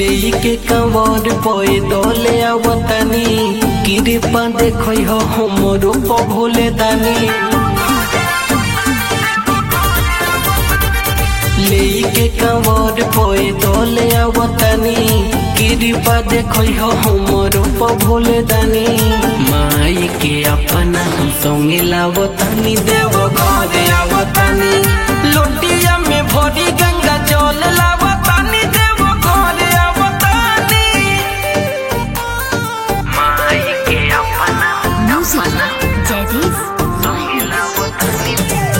लेके कंवर पए दले आवतनी कृपा देखो हो हमरो प भोले दानी लेके कंवर पए दले आवतनी कृपा देखो हो हमरो प भोले दानी माई के अपना हम संगे लावतनी देव घरे आवतनी लोटिया में भरी गंगा जल लावतनी देव घरे आवतनी माई के अपना Music Jadis संगे लावतनी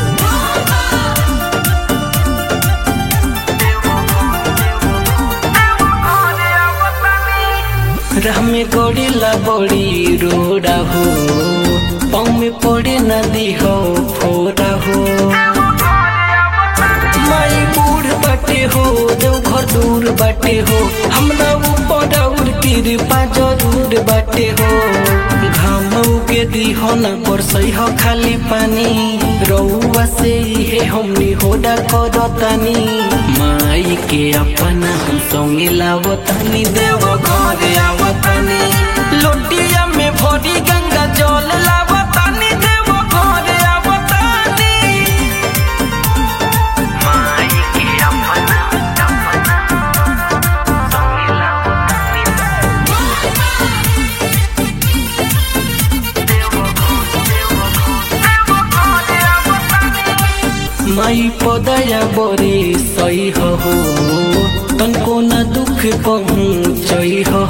राह में गड़ेला बड़ी रोड़ा हो पाँव में पड़े नदी हो फोड़ा हो माई बूढ़ बाटे हो देव घर दूर बाटे हो हमरा ऊपर और कृपा जरूर बाटे हो घाम के दिहो न बरसई हो खाली पानी रउआ से हे हमनी होडा करतानी माई के अपना हम संगे लावतानी देव घरे आवतानी लोटिया में भरी गंगा जल लावतानी देव घरे आवतानी माई के अपना अपना संगे लावतानी माई पदया बरे सही हो तनको न दुख पहुँचई हो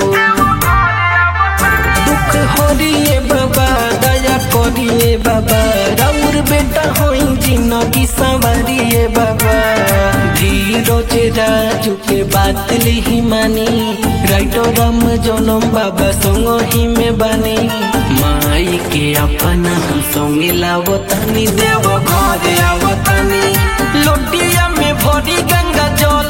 दुख हरिए बाबा दया करिए बाबा राउर बेटा होई जिंदगी संवारिए बाबा धीरज राजू के बात लिही मानी राइटो राम जनम बाबा संग ही में बानी माई के अपना हम संगे लावतानी देव घरे आवतानी लोटिया में भरी गंगा जल